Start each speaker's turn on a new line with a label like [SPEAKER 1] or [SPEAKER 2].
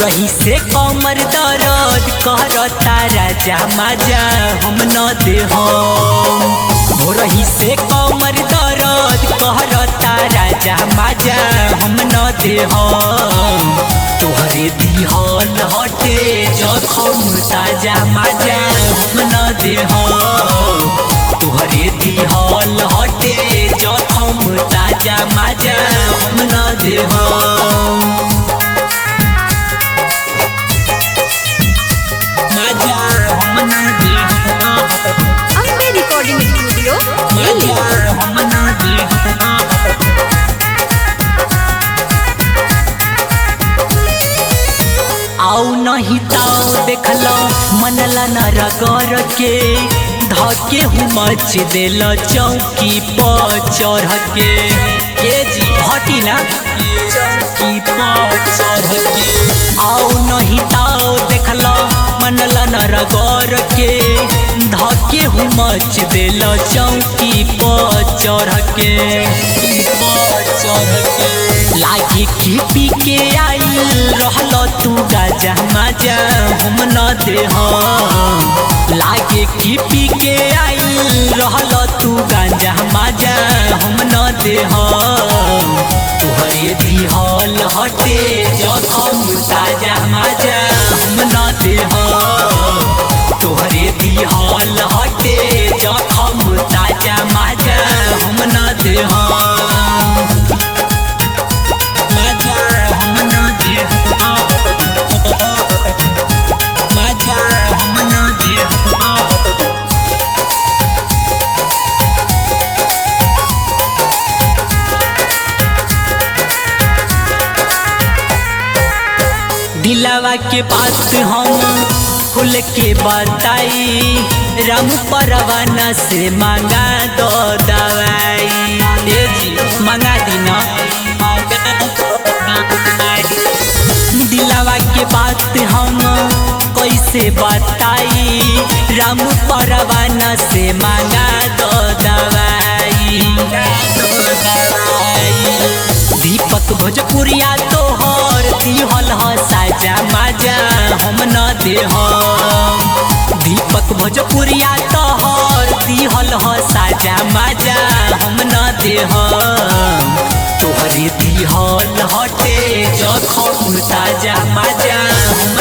[SPEAKER 1] रही से कमर दर्द करता राजा माजा हम न दे हो रही से कमर दर्द करता राजा माजा हम न दे तोहरे दिहल हटे जखम ताजा माजा हम न दे तोहरे दिहल हटे जखम ताजा माजा हम न दे माजा हम न दे
[SPEAKER 2] अम्बे रिकॉर्डिंग स्टूडियो दिल्ली
[SPEAKER 1] माजा हम न दे आउ नहीं ताओ देखलो मनला न रगर के धके हूँ मच देल चौकी पर चढ़ के ये जी हटी ना चौकी पर चढ़ के आउ नहीं ताओ देखलो मनला न रगर के धके हूँ मच देल चौकी पर चढ़ के पर चढ़ के लागे की पी के आइल रहल तू गाजा माजा हम न दे लागे की पी के आइल रहल तू गांजा माजा हम न दे तुहरे दिहल हटे जखम ताजा माजा हम न दे तुहरे दिहल हटे जखम ताजा माजा हम न दे माजा हम न दे माजा हम न दे दिलावा के बात हम खुल के बताई राम परवाना से मांगा दो दवाई ए जी मांगा दीना दिलावा के बात हम कैसे बताई राम परवाना से मांगा दो दवाई दीपक भोजपुरिया तोहर दिहल ह साजा माजा हम न दे दीपक भोजपुरिया तोहर दिहल ह साजा माजा हम न दे तोहरे दिहल हटे जखम ताजा माजा हम